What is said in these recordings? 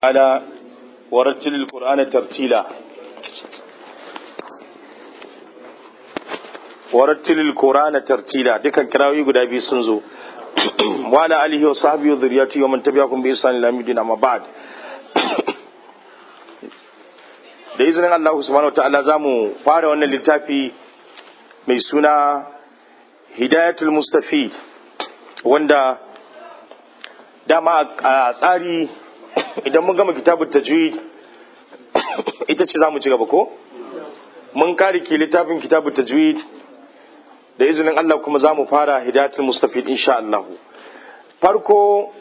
على ورتل القرآن ترتيلا ورتل القرآن ترتيلا دكان كراوي غدا بي سنزو وعلى آله وصحبه وذريته ومن تبعكم بإحسان إلى يوم الدين أما بعد da izinin Allah subhanahu wa ta'ala za mu fara wannan littafi mai suna hidayatul mustafid wanda dama a tsari idan mun gama kitabun tajwid ita ce za mu ci gaba ko mun kare ke littafin kitabun tajwid da izinin Allah kuma za mu fara hidayatul mustafid insha Allah farko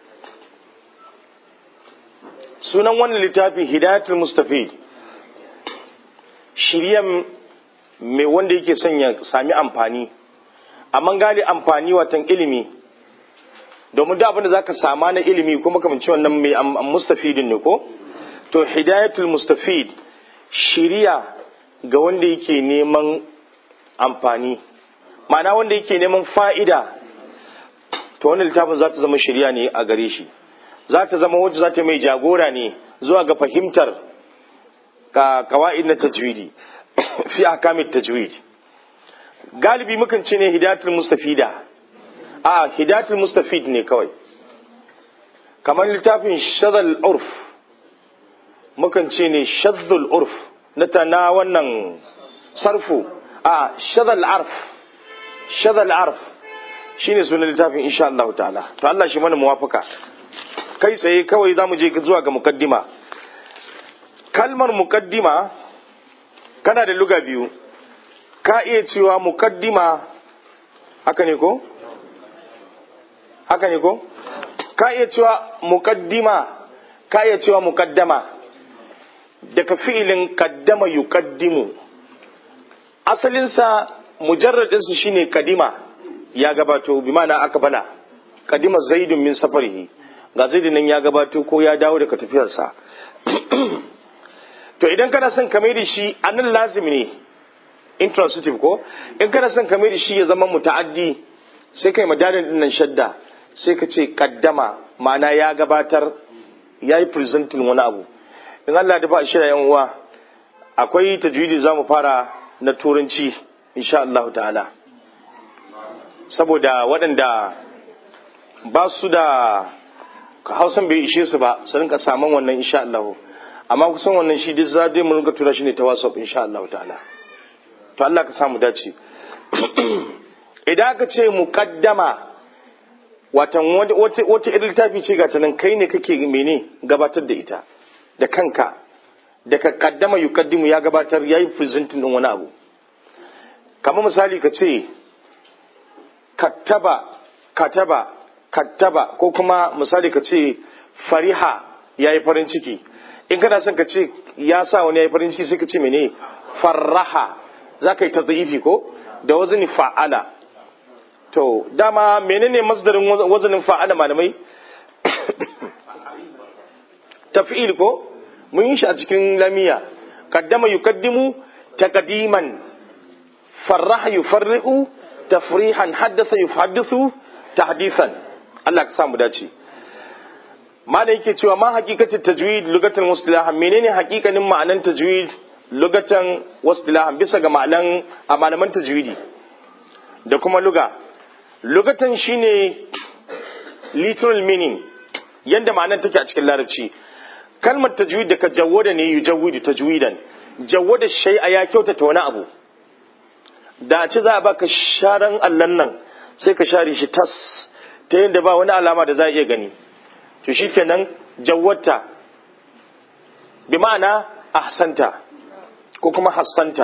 sunan wannan littafin hidayatul mustafid shiryan mai wanda yake son ya sami amfani amma gali amfani watan ilimi domin da abin da zaka sama na ilimi kuma kamar wannan mai mustafidin ne ko to hidayatul mustafid shiriya ga wanda yake neman amfani ma'ana wanda yake neman fa'ida to wannan littafin za ta zama shiriya ne a gare shi za ta zama wacce za ta mai jagora ne zuwa ga fahimtar ka kawa'id na tajwidi fi ahkamit tajwid galibi mukan ce ne hidayatul mustafida a hidayatul mustafid ne kawai kamar littafin shadal urf mukan ce ne shadul urf na ta na wannan sarfu a shadal arf shadal arf shine sunan littafin insha Allah ta'ala to Allah shi mana muwafaka kai tsaye kawai zamu je zuwa ga mukaddima kalmar mukaddima kana da luga biyu ka iya cewa mukaddima haka ne ko haka ne ko ka iya cewa mukaddima ka iya cewa mukaddama daga fi'ilin kaddama yuqaddimu asalinsa mujarradinsa shine kadima ya gabato bi ma'ana aka bala kadima zaidun min safarihi ga zaidun nan ya gabato ko ya dawo daga tafiyarsa to idan kana son ka mai da shi anan lazimi ne intransitive ko in kana son ka mai da shi ya zama muta'addi sai kai madadin din nan shadda sai ka ce kaddama ma'ana ya gabatar ya yi presenting wani abu in Allah da ba shi da yan uwa akwai tajwidi za mu fara na turanci insha Allah ta'ala saboda waɗanda ba su da hausan bai ishe su ba su rinka saman wannan insha Allah amma kusan wannan shi duk za dai mu rinka tura shi ne ta WhatsApp insha Allah ta'ala to Allah ka samu dace idan aka ce muqaddama watan wata wata irin littafi ce ga nan kai ne kake mene gabatar da ita da kanka da ka kaddama yuqaddimu ya gabatar yayi presenting din wani abu kamar misali ka ce kattaba kataba kattaba ko kuma misali ka ce fariha yayi farin ciki in kana son ka ce ya sa wani ya yi farin ciki sai ka ce mene farraha za ka yi ta ko da wazini fa'ala to dama menene masdarin wazanin fa'ala malamai taf'il ko mun yi shi a cikin lamiya kaddama yukaddimu taqdiman farraha yufarrihu tafrihan haddasa yuhaddithu tahdithan Allah ka samu dace malam yake cewa ma hakikatin tajwid lugatan wastilahan menene hakikanin ma'anan tajwid lugatan wastilahan bisa ga ma'anan a malaman tajwidi da kuma luga lugatan shine literal meaning yanda ma'anan take a cikin larabci kalmar tajwid da ka jawwada ne yujawwidu tajwidan jawwada shay'a ya kyautata wani abu da a ce za a baka sharan allan nan sai ka share shi tas ta yadda ba wani alama da za a iya gani to shi kenan jawwata bi ma'ana ahsanta ko kuma hassanta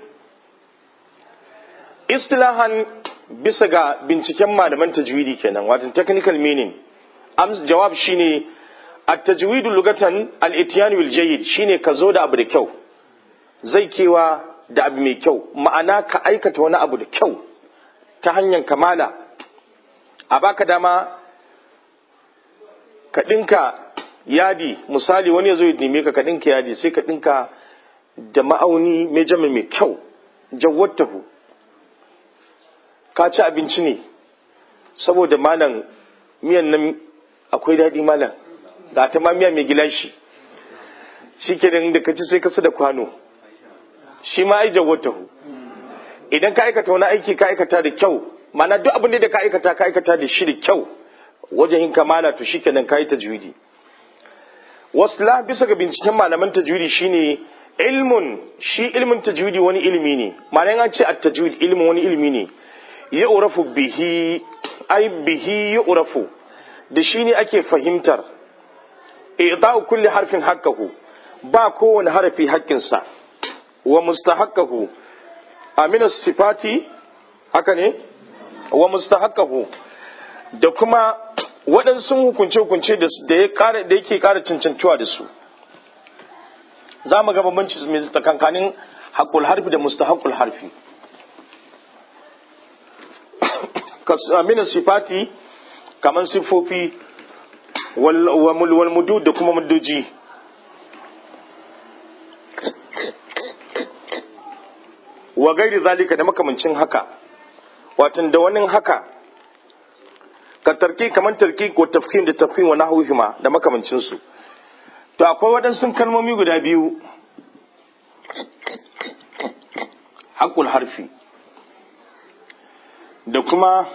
istilahan bisa ga binciken malaman tajwidi kenan wato technical meaning ams jawab shine at-tajwidu lugatan al-ityan bil jayyid shine ka zo da abu da kyau zai kewa da abu mai kyau ma'ana ka aikata wani abu da kyau ta hanyar kamala a baka dama ka ɗinka yadi misali wani ya zo ya neme ka ka ɗinka yadi sai ka ɗinka da ma'auni mai jama mai kyau jawwattahu ka ci abinci ne saboda malam miyan nan akwai daɗi malam ga ta mamiya mai gilashi shi ke da ka ci sai ka da kwano shi ma ai jawatahu idan ka aikata wani aiki ka aikata da kyau mana duk abin da ka aikata ka aikata da shi da kyau wajen yin kamala to shi kenan ka yi tajwidi wasla bisa ga binciken malaman tajwidi shine ilmun shi ilmin tajwidi wani ilimi ne ma'ana an ce at-tajwid ilmin wani ilimi ne ya urafu bihi ai bihi ya urafu da shi ne ake fahimtar i'ta'u kulli harfin haqqahu ba kowane harafi haƙƙinsa wa mustahaqqahu amina sifati haka ne wa mustahaqqahu da kuma waɗansu hukunce-hukunce da yake ƙara cancantuwa da su za mu ga bambanci mai tsakankanin haƙul harfi da mustahaqqul harfi amina sifati kamar siffofi wal mudu da kuma muddoji wa gairi zalika da makamancin haka watan da wani haka ka tarki kamar tarki ko tafkim da tafkim wa nahwihima da makamancin su to akwai waɗansu kalmomi guda biyu haƙul harfi da kuma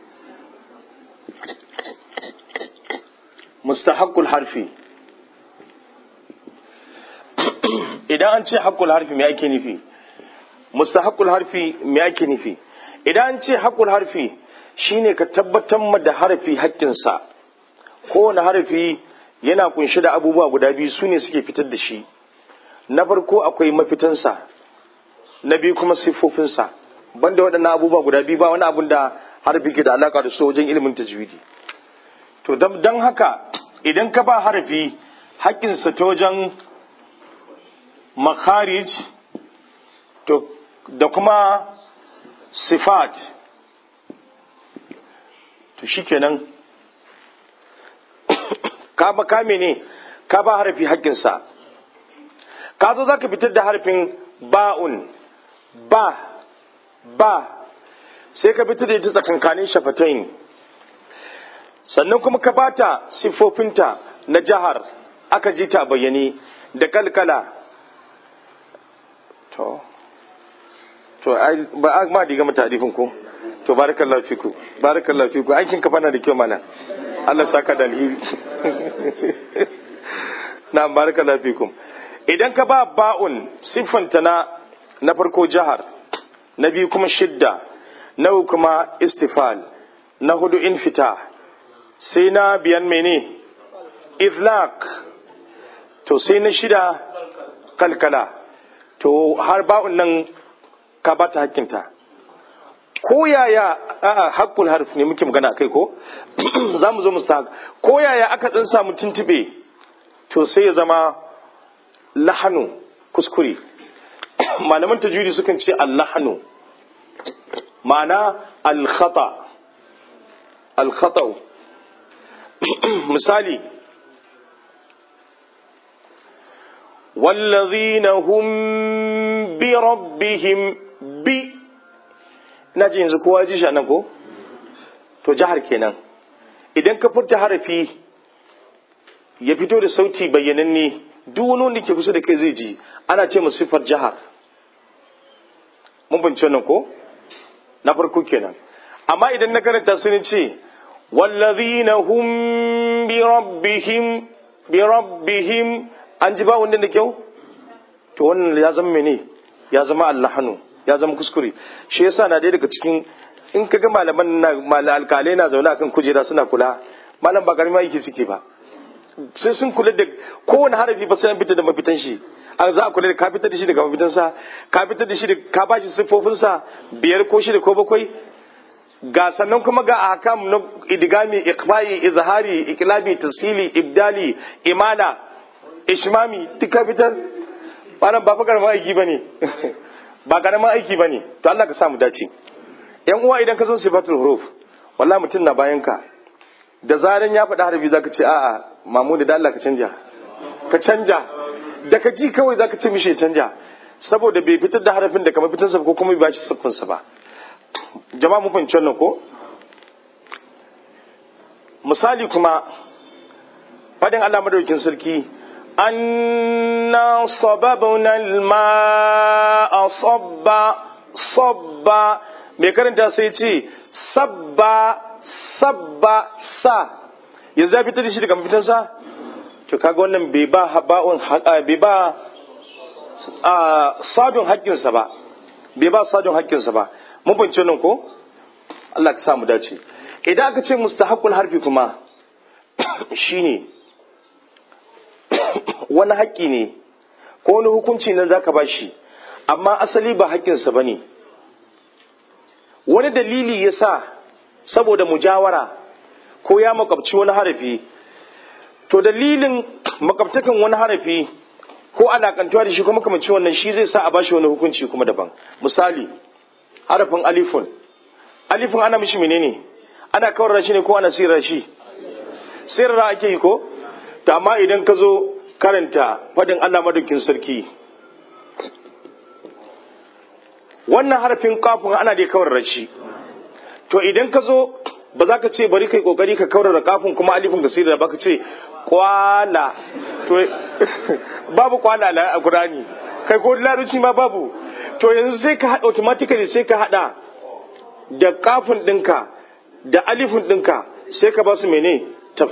mustahaqqul harfi idan an ce haƙul harfi me ake nufi mustahaqqul harfi me ake nufi idan an ce haƙul harfi shine ka tabbatar ma da harfi haƙƙinsa kowane harfi yana kunshi da abubuwa guda biyu su ne suke fitar da shi na farko akwai mafitansa na biyu kuma siffofinsa banda waɗannan abubuwa guda biyu ba wani abun da harfi ke da alaƙa da su wajen ilimin tajwidi to don haka idan ka ba harafi haƙƙinsa ta wajen makharij to da kuma sifat to shikenan ka ba kame ne ka ba harafi haƙƙinsa ka zo za ka fitar da harafin ba'un ba ba sai ka fitar da ita tsakankanin shafatain sannan kuma ka bata siffofinta na jihar aka ji ta bayyane da kalkala to to ba a ma diga mata adifin ko to barakallahu fiku barakallahu fiku aikin ka fana da kyau mana Allah saka da alheri na barakallahu fikum idan ka ba ba'un siffanta na na farko jihar na biyu kuma shidda na kuma istifal na hudu infita sai na biyan mene iflaq to sai na shida kalkala to har ba'un nan ka ba ta hakkinta ko yaya a'a hakkul harf ne muke magana kai ko za mu zo mu ko yaya aka dan samu tuntube to sai ya zama lahanu kuskure malaman tajwidi sukan ce al-lahanu ma'ana al-khata al-khata misali والذين هم بربهم bi na ji yanzu kowa ji shi nan ko to jihar kenan idan ka furta harafi ya fito da sauti bayyananne duk wani wanda ke kusa da kai zai ji ana ce mu siffar jihar mun bince wannan ko na farko kenan amma idan na karanta sun ce wallazina hum bi rabbihim bi rabbihim an ji ba wanda da kyau to wannan ya zama mene ya zama allahanu ya zama kuskure shi yasa na dai daga cikin in ka ga malaman na malal alkalai na zaune akan kujera suna kula malam ba karima yake ciki ba sai sun kula da kowane harafi ba sai an fita da mafitan shi an za a kula da ka fitar da shi daga mafitan sa ka fitar da shi da ka bashi siffofin sa biyar ko shida ko bakwai ga sannan kuma ga ahkam na idgami iqbai izhari iqlabi tasili ibdali imala ishmami duka fitar malam ba fa karama aiki bane ba karamin aiki ba ne to Allah ka samu dace yan uwa idan ka zo sifatul huruf wallahi mutum na bayan ka da zaran ya faɗi harbi zaka ce a'a mamudu da Allah ka canja ka canja da ka ji kawai zaka ce mishi canja saboda bai fitar da harafin da kamar fitarsa ko kuma bai bashi siffinsa ba jama'a mu fahimci wannan ko misali kuma fadin Allah madaukin sarki anna sababna al-ma'a sabba sabba mai karanta sai ce sabba sabba sa yanzu ya fitar da shi daga mafitansa to kaga wannan bai ba haba'un bai ba sadun haƙƙinsa ba bai ba sadun haƙƙinsa ba mun fahimci nan ko Allah ka samu dace idan aka ce mustahaqqul harfi kuma shine wani haƙƙi ne ko wani hukunci nan zaka bashi amma asali ba haƙƙinsa bane wani dalili yasa saboda mujawara ko ya makabci wani harafi to dalilin makabtakan wani harafi ko alakantuwa da shi kuma kamanci wannan shi zai sa a bashi wani hukunci kuma daban misali harafin alifun alifun ana mishi menene ana kawar shi ne ko ana sirar shi sirar ake yi ko to amma idan ka zo karanta fadin Allah madaukin sarki wannan harafin kafin ana dai kawar shi to idan ka zo ba za ka ce bari kai kokari ka kawar da kafin kuma alifin ka sirar ba ka ce kwala to babu kwala a Qur'ani kai ko larabci ma babu to yanzu sai ka hada automatically sai ka hada da kafin dinka da alifin dinka sai ka ba su mene tab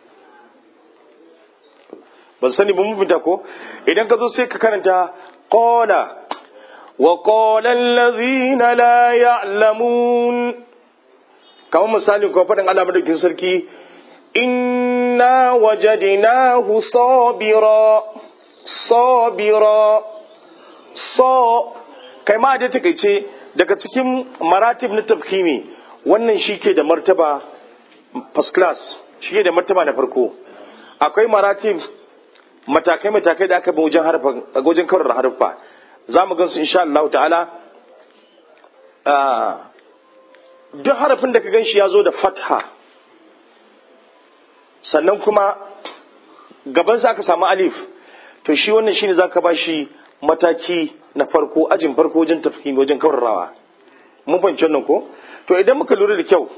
ban sani ba mun fita ko idan ka zo sai ka karanta qala wa qala allazina la ya'lamun kamar misali ko faɗin Allah madaukin sarki inna wajadnahu sabira sabira so kai ma da takeice daga cikin maratib na tafkimi wannan shike da martaba first class shike da martaba na farko akwai maratib matakai matakai da aka bi wajen harfa wajen kawar harfa za mu gansu insha Allah ta'ala duk harafin da ka gan shi ya zo da fatha sannan kuma gabansa aka samu alif to shi wannan shine za ka ba shi mataki na farko ajin farko wajen tafkimi wajen kawarrawa mun fahimci wannan ko to idan muka lura da kyau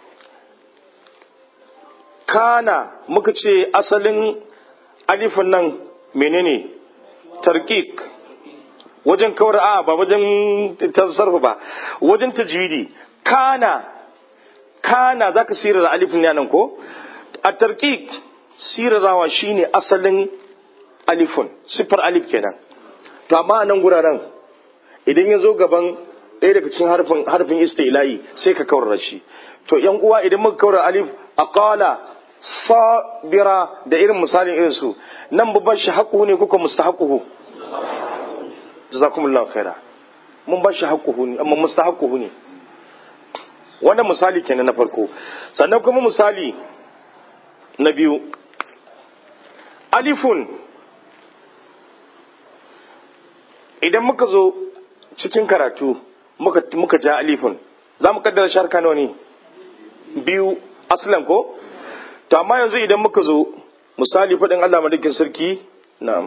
kana muka ce asalin alifin nan menene tarkik wajen kawar a ba wajen tasarrufa ba wajen tajwidi kana kana zaka sirar alifin nan ko a tarkik sirarawa shine asalin alifun sifar alif kenan to amma a nan guraren idan ya zo gaban ɗaya daga cikin harfin harfin istila'i sai ka kawar shi to yan uwa idan muka kawar alif aqala sabira da irin misalin irin su nan babban shi haƙuhu ne kuka mustahaquhu jazakumullahu khaira mun ba shi haƙuhu ne amma mustahaquhu ne wannan misali kenan na farko sannan kuma misali na biyu alifun idan muka zo cikin karatu muka, muka ja alifun za mu kaddara sharka nawa ne biyu aslan ko to amma yanzu idan muka zo misali faɗin Allah madakin sarki na'am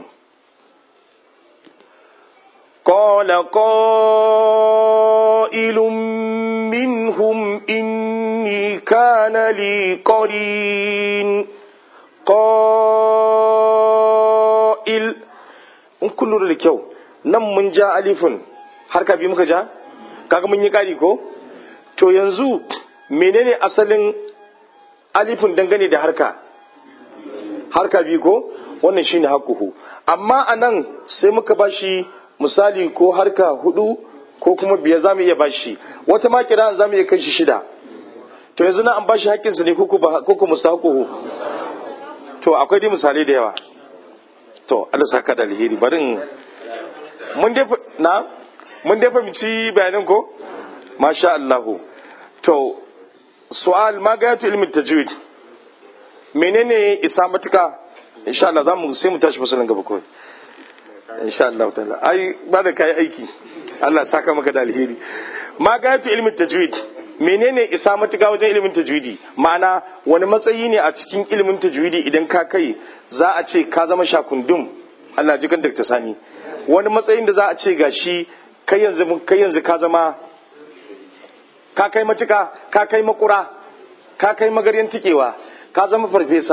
قال قائل منهم إني كان لي قرين قائل in kun lura da kyau nan mun ja alifin har ka bi muka ja kaga mun yi kari ko to yanzu menene asalin alifin dangane da harka harka bi ko wannan shine hakuhu amma anan sai muka bashi misali ko harka hudu ko kuma biyar za mu iya bashi wata ma kira za mu iya kai shi shida to yanzu na an bashi haƙƙinsa ne ko ko mustahaquhu to akwai dai misalai da yawa to Allah saka da alheri barin mun dai na mun dai fahimci bayanin ko masha Allah to su'al ma ga yato ilmin tajwid menene isa matuka insha Allah zamu sai mu tashi fasalin gaba kawai insha Allah ta'ala ai ba da kai aiki Allah saka maka da alheri ma ga yato ilmin tajwid menene isa matuka wajen ilimin tajwidi ma'ana wani matsayi ne a cikin ilimin tajwidi idan ka kai za a ce ka zama shakundum Allah ji kan Dr. Sani wani matsayin da za a ce gashi kai yanzu kai yanzu ka zama ka kai matuka ka kai makura ka kai magaryan tikewa ka zama farfesa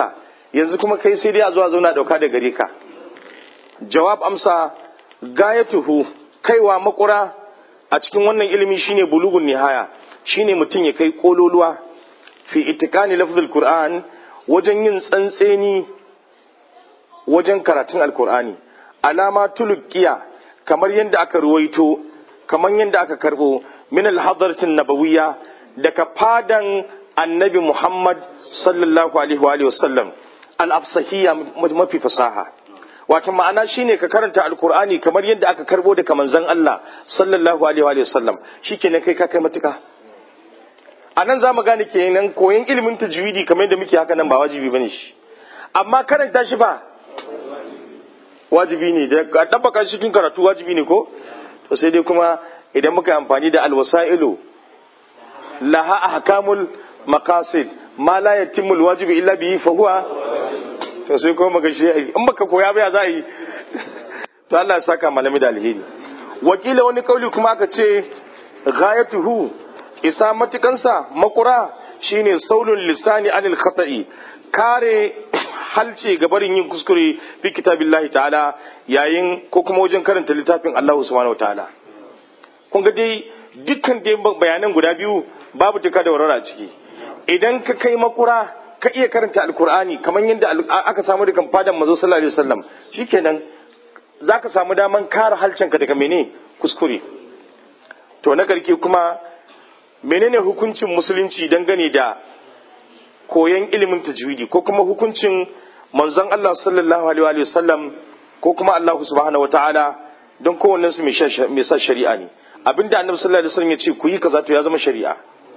yanzu kuma kai sai dai a zuwa zauna dauka da gare ka jawab amsa gayatuhu kaiwa makura a cikin wannan ilimi shine bulugun nihaya shine mutum ya kai kololuwa fi itikani lafzul qur'an wajen yin tsantseni wajen karatun alkur'ani alama tulukiya kamar yadda aka ruwaito kamar yadda aka karbo min alhadratin nabawiyya daga fadan annabi muhammad sallallahu alaihi wa alihi wasallam al-afsahiyya mafi fasaha wato ma'ana shine ka karanta alkur'ani kamar yadda aka karbo daga manzon Allah sallallahu alaihi wa alihi wasallam shikenan kai ka kai matuka a nan za mu gane kenan koyon ilimin tajwidi kamar yadda muke haka nan ba wajibi bane shi amma karanta shi ba wajibi ne da dabbaka shi cikin karatu wajibi ne ko to sai dai kuma idan muka yi amfani da alwasailu laha ahkamul maqasid ma la yatimmu alwajibu illa bihi fa huwa to sai kuma muga shi in baka koya ba ya za yi to Allah ya saka malami da alheri wakila wani kauli kuma aka ce ghayatuhu isa matukansa makura shine saulun lisani anil khata'i kare halce ga barin yin kuskure fi kitabillahi ta'ala yayin ko kuma wajen karanta littafin Allah subhanahu ta'ala kun ga dai dukkan dai bayanan guda biyu babu tuka da warara ciki idan ka kai makura ka iya karanta alkur'ani kamar yadda aka samu daga fadan mazo sallallahu alaihi wasallam shikenan zaka samu daman kare halcenka daga mene kuskure to na karke kuma menene hukuncin musulunci dangane da koyon ilimin tajwidi ko kuma hukuncin manzon Allah sallallahu alaihi wa sallam ko kuma Allah subhanahu wataala don kowannen su mai sa shari'a ne abinda annabi sallallahu alaihi wasallam ya ce ku yi kaza to ya zama shari'a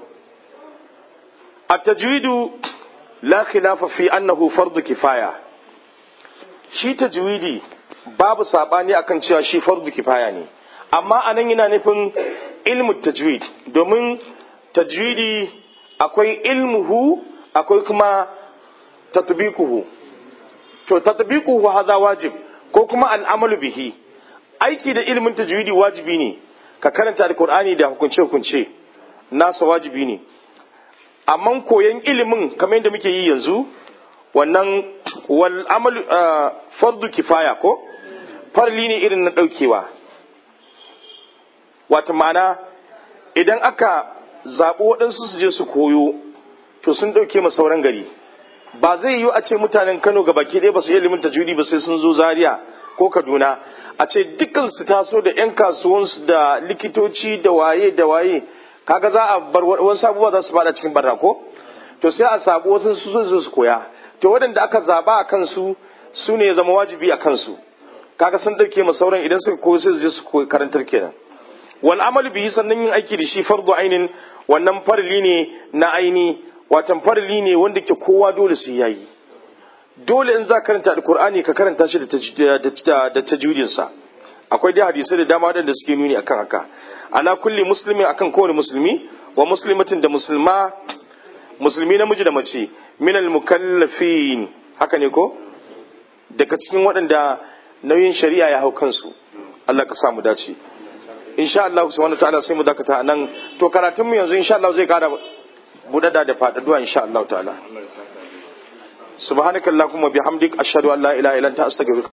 at-tajwidu la khilafa fi annahu fardu kifaya shi tajwidi babu sabani akan cewa shi fardu kifaya ne amma anan yana nufin ilmu tajwid domin tajwidi akwai ilmuhu akwai kuma tatbiquhu to tatbiquhu hadha wajib ko kuma al'amalu bihi aiki da ilmin tajwidi wajibi ne ka karanta alqur'ani da hukunce hukunce nasa wajibi ne amma koyan ilimin kamar yadda muke yi yanzu wannan wal amalu fardu kifaya ko farli ne irin na daukewa wata ma'ana idan aka zaɓi waɗansu su je su koyo to sun ɗauke ma sauran gari ba zai yiwu a ce mutanen kano ga baki ɗaya ba su ilimin tajwidi ba sai sun zo zaria ko kaduna a ce dukkan su taso da 'yan kasuwansu da likitoci da waye da waye kaga za a bar wasu abubuwa za su fada cikin barra ko to sai a sabu wasu su zo su koya to waɗanda aka zaba a kansu su ne ya zama wajibi a kansu kaga sun ɗauke ma sauran idan suka koyo sai su je su karantar kenan wal amalu bihi sannan yin aiki da shi fardu ainin wannan farli ne na aini watan farli ne wanda ke kowa dole su yayi dole in za ka karanta alkur'ani ka karanta shi da tajwidin sa akwai dai hadisai da dama da suke nuni akan haka ala kulli muslimin akan kowane musulmi wa muslimatin da musulma musulmi namiji da mace minal mukallafin haka ne ko daga cikin waɗanda nauyin shari'a ya hau kansu Allah ka samu dace insha Allah subhanahu ta'ala sai mu dakata nan to karatun mu yanzu insha Allah zai kara budada da faɗaɗuwa insha Allah ta'ala subhanakallahumma bihamdik ashhadu an la ilaha illa anta astaghfiruka